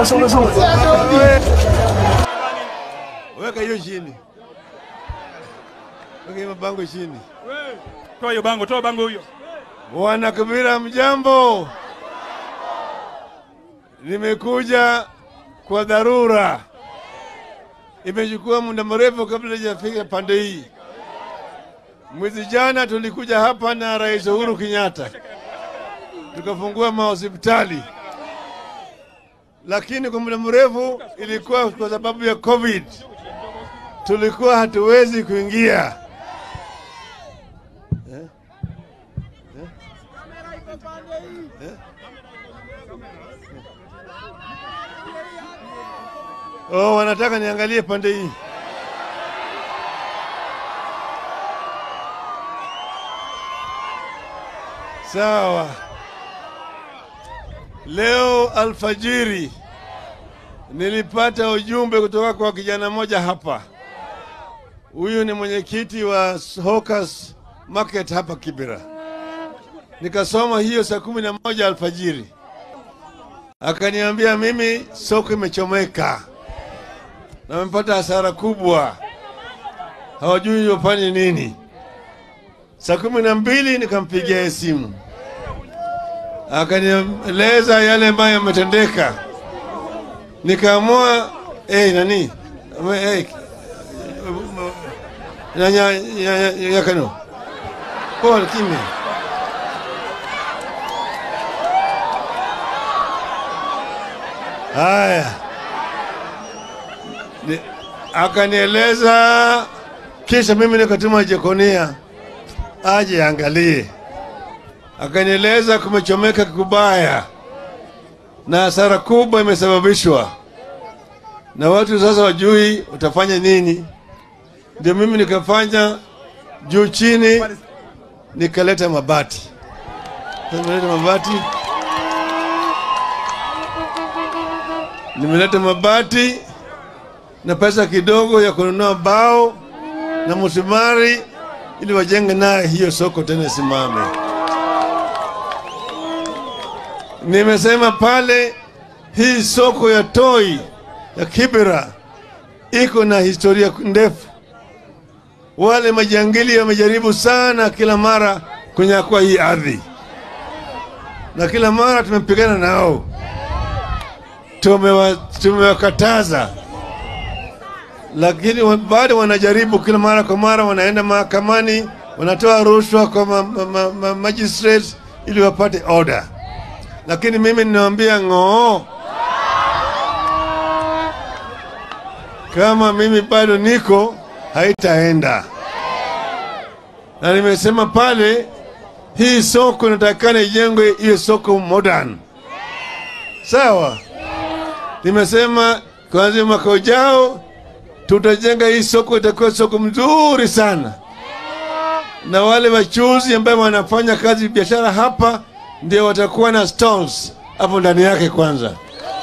Weka hiyo chini, weka hiyo mabango chini. Toa hiyo bango, toa bango hiyo. Bwana Kabila, mjambo. Nimekuja kwa dharura, imechukua muda mrefu kabla hajafika pande hii. Mwezi jana tulikuja hapa na Rais Uhuru Kenyatta tukafungua mahospitali, lakini kwa muda mrefu ilikuwa kwa sababu ya COVID, tulikuwa hatuwezi kuingia Oh, wanataka niangalie pande hii. Sawa. Leo alfajiri nilipata ujumbe kutoka kwa kijana mmoja hapa. Huyu ni mwenyekiti wa Hawkers Market hapa Kibera. Nikasoma hiyo saa kumi na moja alfajiri, akaniambia mimi soko imechomeka na wamepata hasara kubwa, hawajui wafanye nini. Saa kumi na mbili nikampigia simu, akanieleza yale ambayo yametendeka. Nikaamua eh, nani eh, nyanya yakano pole kimya haya Ni- akanieleza, kisha mimi nikatuma Jekonia aje angalie. Akanieleza kumechomeka kubaya na hasara kubwa imesababishwa, na watu sasa wajui utafanya nini. Ndio mimi nikafanya juu chini, nikaleta mabati, nimeleta mabati, nimeleta mabati na pesa kidogo ya kununua bao na msumari ili wajenge naye hiyo soko tena simame. Nimesema pale hii soko ya Toi ya Kibera iko na historia ndefu. Wale majangili wamejaribu sana kila mara kunyakua hii ardhi, na kila mara tumepigana nao, tumewa- tumewakataza lakini wa- bado wanajaribu kila mara kwa mara, wanaenda mahakamani, wanatoa rushwa kwa ma, ma, ma, ma, magistrates ili wapate order. Lakini mimi ninawaambia ng'oo, kama mimi bado niko, haitaenda. Na nimesema pale, hii soko inatakikana ijengwe iwe soko modern, sawa. Nimesema kuanzia mwaka ujao tutajenga hii soko, itakuwa soko mzuri sana, na wale wachuzi ambao wanafanya kazi biashara hapa ndio watakuwa na stalls hapo ndani yake. Kwanza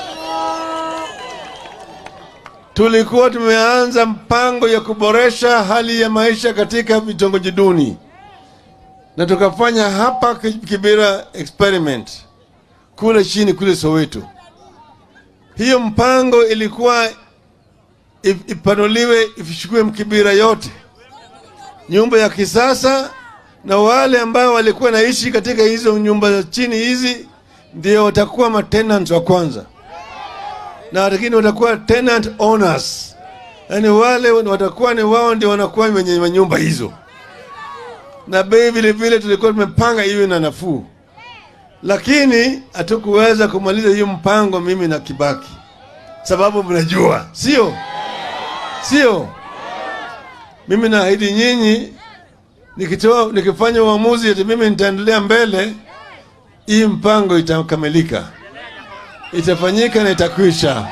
tulikuwa tumeanza mpango ya kuboresha hali ya maisha katika vitongoji duni, na tukafanya hapa Ki- Kibera experiment kule chini kule Soweto. Hiyo mpango ilikuwa ip- ipanuliwe ifichukue Mkibira yote, nyumba ya kisasa, na wale ambao walikuwa naishi katika hizo nyumba za chini hizi ndio watakuwa matenants wa kwanza, na lakini watakuwa tenant owners, yaani wale watakuwa ni wao ndio wanakuwa wenye manyumba hizo, na bei vile vile tulikuwa tumepanga iwe na nafuu, lakini hatukuweza kumaliza hiyo mpango, mimi na Kibaki, sababu mnajua, sio sio? Mimi naahidi nyinyi, nikitoa nikifanya uamuzi ati mimi nitaendelea mbele, hii mpango itakamilika, itafanyika na itakwisha.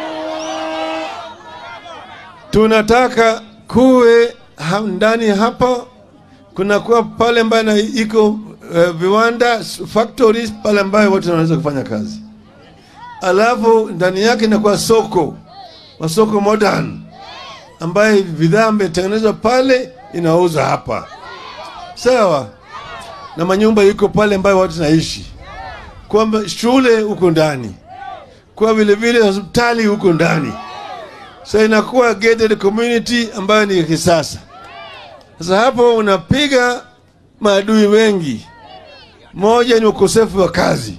Tunataka kuwe ha, ndani hapa kunakuwa pale ambayo na iko uh, viwanda s- factories pale ambayo watu wanaweza kufanya kazi, alafu ndani yake inakuwa soko masoko modern ambaye bidhaa imetengenezwa pale inauza hapa, sawa, na manyumba iko pale ambayo watu naishi, kwamba shule huko ndani, kuwa vile vile hospitali huko ndani. So inakuwa gated community ambayo ni ya kisasa. Sasa hapo unapiga maadui wengi. Moja ni ukosefu wa kazi,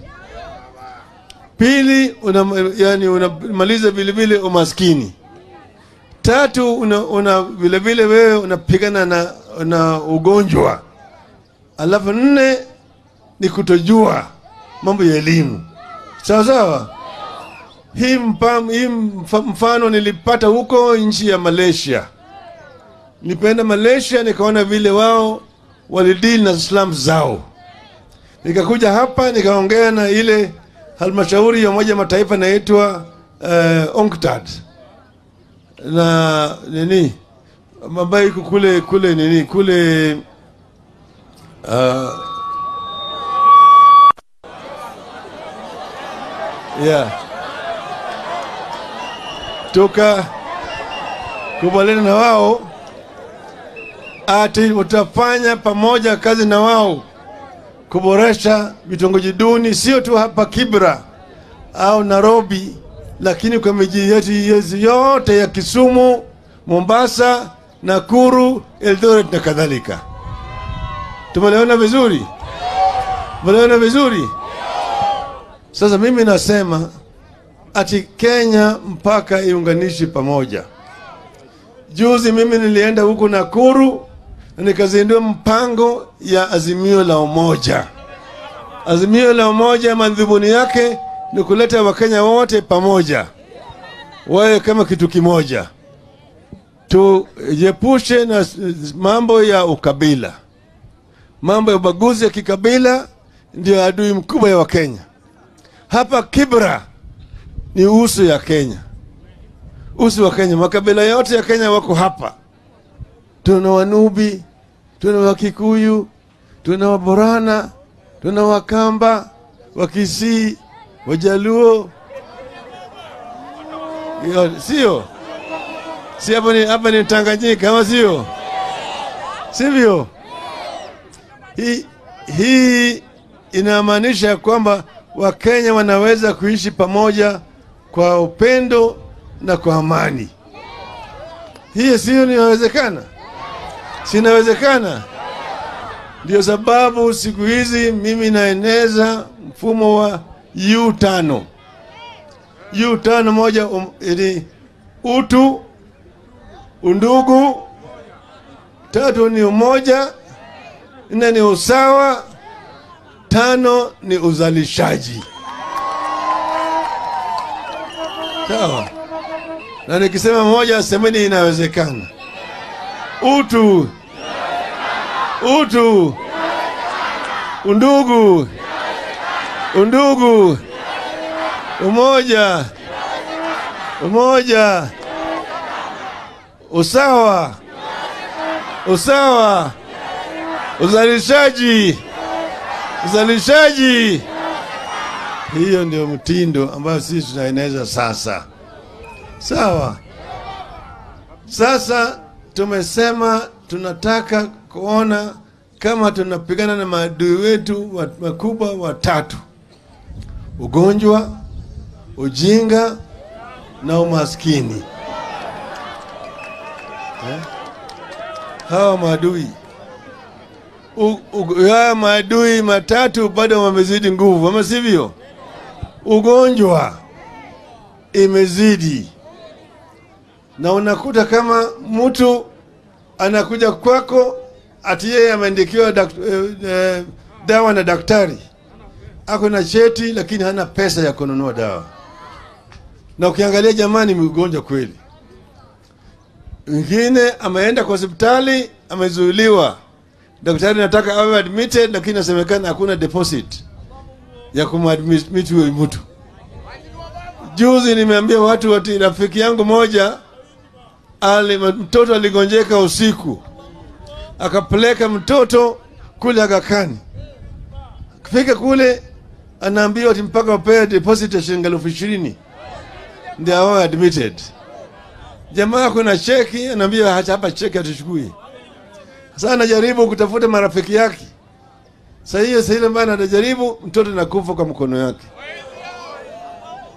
pili una, yani unamaliza vile vile umaskini, tatu una, una vile vile wewe unapigana na, na ugonjwa, alafu nne ni kutojua mambo ya elimu. Sawa sawa. Hii, mpam, hii mfa- mfano nilipata huko nchi ya Malaysia. Nilipoenda Malaysia nikaona vile wao walidili na slums zao. Nikakuja hapa nikaongea na ile halmashauri ya Umoja wa Mataifa inaitwa uh, UNCTAD na nini ambayo iko kule kule nini kule uh, yeah toka kubaliana na wao ati utafanya pamoja kazi na wao kuboresha vitongoji duni, sio tu hapa Kibra au Nairobi, lakini kwa miji yetu yetu yote ya Kisumu, Mombasa, Nakuru, Eldoret na kadhalika. Tumeliona vizuri, tumeliona vizuri. Sasa mimi nasema ati Kenya mpaka iunganishi pamoja. Juzi mimi nilienda huku Nakuru na nikazindua mpango ya azimio la umoja. Azimio la umoja, madhumuni yake ni kuleta Wakenya wote pamoja, wawe kama kitu kimoja, tujiepushe na s- mambo ya ukabila. Mambo ya ubaguzi ya kikabila ndio adui mkubwa ya Wakenya. Hapa Kibra ni uso ya Kenya, uso wa Kenya. Makabila yote ya Kenya wako hapa. Tuna Wanubi, tuna Wakikuyu, tuna Waborana, tuna Wakamba, Wakisii, Wajaluo, Yo, sio si hapa ni, hapa ni Tanganyika ama sio? Sivyo? Hii hii inamaanisha kwamba Wakenya wanaweza kuishi pamoja kwa upendo na kwa amani. Hii sio inawezekana? Si inawezekana? Ndio sababu siku hizi mimi naeneza mfumo wa U5. U5 moja um, ni utu, undugu, tatu ni umoja, nne ni usawa, tano ni uzalishaji. Sawa. Na nikisema moja, semeni inawezekana. Utu, utu, undugu, undugu, umoja, umoja, usawa, usawa, uzalishaji, uzalishaji. Hiyo ndio mtindo ambayo sisi tunaeneza sasa. Sawa. Sasa tumesema tunataka kuona kama tunapigana na maadui wetu wa- wakubwa watatu: ugonjwa, ujinga na umaskini. Eh? Hawa maadui U- u- haya maadui matatu bado wamezidi nguvu, ama sivyo? Ugonjwa imezidi, na unakuta kama mtu anakuja kwako ati yeye ameandikiwa dak- eh, eh, dawa na daktari, ako na cheti lakini hana pesa ya kununua dawa, na ukiangalia jamani, ni mgonjwa kweli. Mwingine ameenda kwa hospitali amezuiliwa, daktari nataka awe admitted, lakini inasemekana hakuna deposit ya kumadmit huyo mtu. Juzi nimeambia watu ati rafiki yangu moja ali, mtoto aligonjeka usiku, akapeleka mtoto kule Agakani. Kufika kule anaambiwa ati mpaka wapee deposit ya shilingi elfu ishirini ndio awe admitted. Jamaa kuna cheki, anaambiwa hata hapa cheki hatuchukui. Sasa anajaribu kutafuta marafiki yake. Sasa hiyo sasa ile ambayo anajaribu mtoto nakufa kwa mkono yake.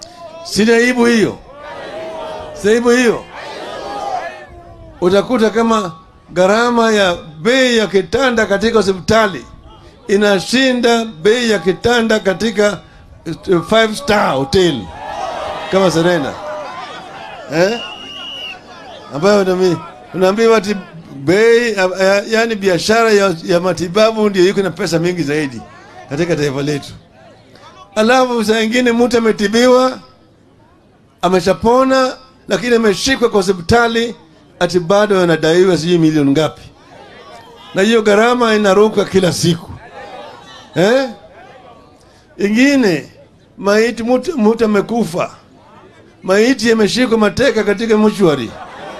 Sina aibu hiyo, si aibu hiyo. Utakuta kama gharama ya bei ya kitanda katika hospitali inashinda bei ya kitanda katika eh, five star hotel kama Serena eh? ambayo nami- unaambiwa ati bei ya- ya- yaani biashara ya, ya matibabu ndio iko na pesa mingi zaidi katika taifa letu. Alafu saa ingine mtu ametibiwa ameshapona, lakini ameshikwa kwa hospitali ati bado anadaiwa sijui milioni ngapi, na hiyo gharama inaruka kila siku eh? Ingine maiti, mtu mtu amekufa, maiti yameshikwa mateka katika mochwari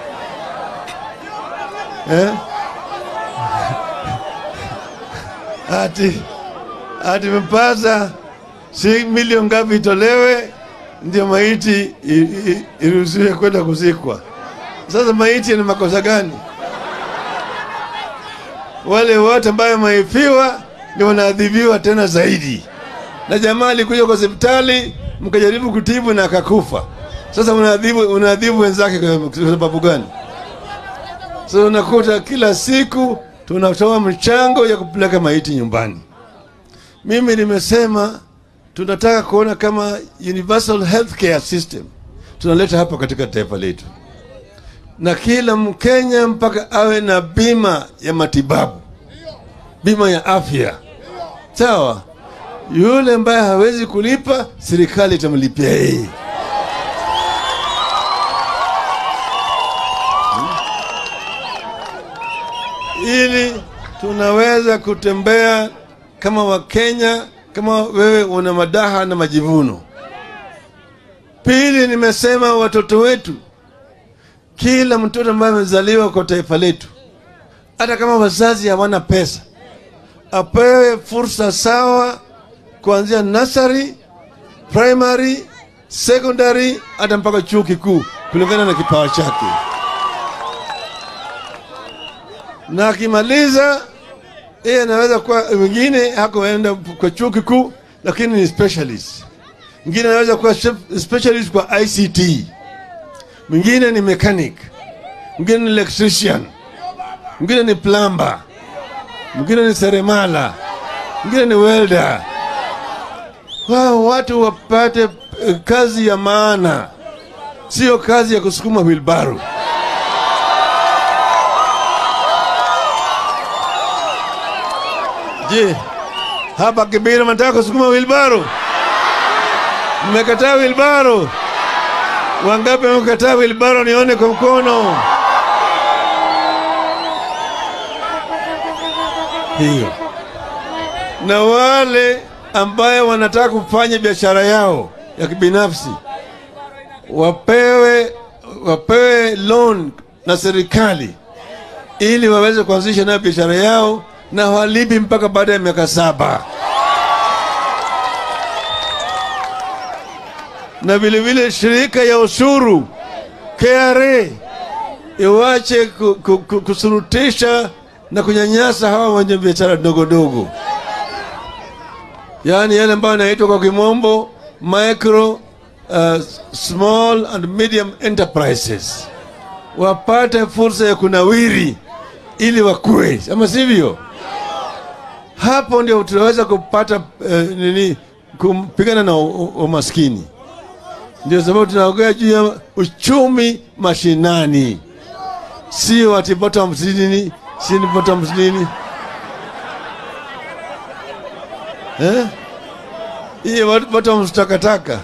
eh? ati ati mepasa si milioni ngapi itolewe ndio maiti i- i- iruhusiwe kwenda kuzikwa. Sasa maiti yana makosa gani? Wale wote ambayo wameifiwa ndio wanaadhibiwa tena zaidi, na jamaa alikuja kwa hospitali mkajaribu kutibu na akakufa. Sasa unaadhibu unaadhibu wenzake kwa kwa sababu gani? Sasa unakuta kila siku tunatoa mchango ya kupeleka maiti nyumbani. Mimi nimesema tunataka kuona kama universal healthcare system tunaleta hapa katika taifa letu, na kila Mkenya mpaka awe na bima ya matibabu, bima ya afya. Sawa, yule ambaye hawezi kulipa, serikali itamlipia yeye. ili tunaweza kutembea kama Wakenya, kama wewe una madaha na majivuno. Pili, nimesema watoto wetu, kila mtoto ambaye amezaliwa kwa taifa letu, hata kama wazazi hawana pesa, apewe fursa sawa kuanzia nursery, primary, secondary, hata mpaka chuo kikuu kulingana na kipawa chake na akimaliza yeye anaweza kuwa wengine hakuenda kwa chuo kikuu lakini ni specialist mwingine anaweza kuwa shep- specialist kwa ict mwingine ni mechanic mwingine ni electrician mwingine ni plumber mwingine ni seremala mwingine ni welder wao watu wapate eh, kazi ya maana sio kazi ya kusukuma wilbaro Je, hapa Kibira mnataka kusukuma wilbaro? Mmekataa wilbaro? Wangapi wamekataa wilbaro? Nione kwa mkono. Hiyo. Na wale ambaye wanataka kufanya biashara yao ya kibinafsi wapewe wapewe loan na serikali ili waweze kuanzisha nayo biashara yao na walipi mpaka baada ya miaka saba. Na vile vile shirika ya ushuru KRA iwache ku, ku, ku, kusurutisha na kunyanyasa hawa wenye biashara ndogo ndogo, yaani yale ambayo yanaitwa kwa kimombo micro uh, small and medium enterprises wapate fursa ya kunawiri ili wakue, ama sivyo? Hapo ndio tunaweza kupata eh, nini, kupigana na u- u- umaskini. Ndio sababu tunaongea juu ya uchumi mashinani, sio ati bottom nini, si ni bottom nini eh? Hiyo bottom takataka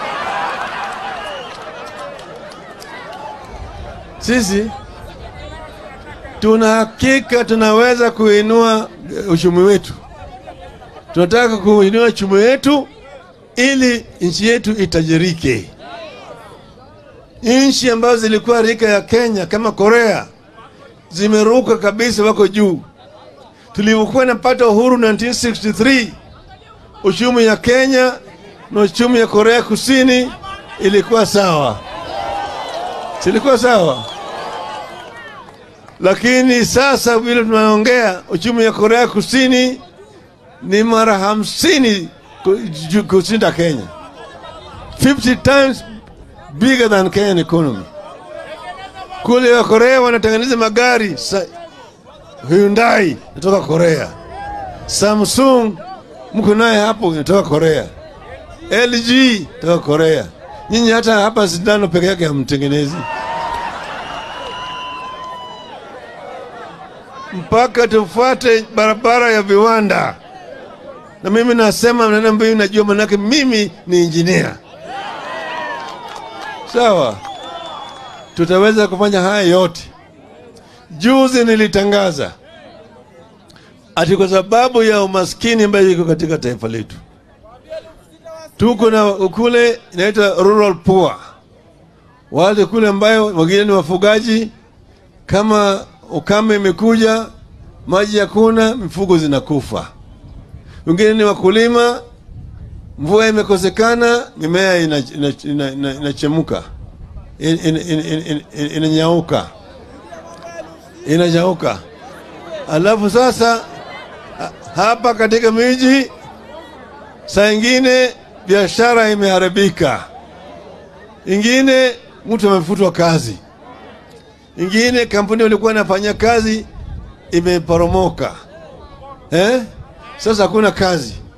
sisi tuna hakika tunaweza kuinua eh, uchumi wetu. Tunataka kuinua uchumi wetu ili nchi yetu itajirike. Nchi ambazo zilikuwa rika ya Kenya kama Korea zimeruka kabisa, wako juu. Tulivyokuwa napata uhuru 1963 uchumi ya Kenya na uchumi ya Korea Kusini ilikuwa sawa, silikuwa sawa lakini sasa vile tunaongea uchumi ya Korea Kusini ni mara hamsini ku- ju- kushinda Kenya, 50 times bigger than Kenyan economy. Kule wa Korea wanatengeneza magari sa, Hyundai inatoka Korea, Samsung mko naye hapo inatoka Korea, LG inatoka Korea. Nyinyi hata hapa sindano peke yake hamtengenezi, mpaka tufuate barabara ya viwanda. Na mimi nasema maneno ambayo najua, manake mimi ni injinia. Sawa, tutaweza kufanya haya yote. Juzi nilitangaza ati kwa sababu ya umaskini ambayo iko katika taifa letu, tuko na kule inaitwa rural poor, wale kule ambayo wengine ni wafugaji. Kama ukame imekuja, maji hakuna, mifugo zinakufa. Wengine ni wakulima, mvua imekosekana, mimea inachemuka, ina, ina, ina, ina, ina, ina, ina, inanyauka inanyauka. Alafu sasa hapa katika miji saa ingine biashara imeharibika, ingine mtu amefutwa kazi, ingine kampuni walikuwa inafanya kazi imeporomoka eh? Sasa hakuna kazi.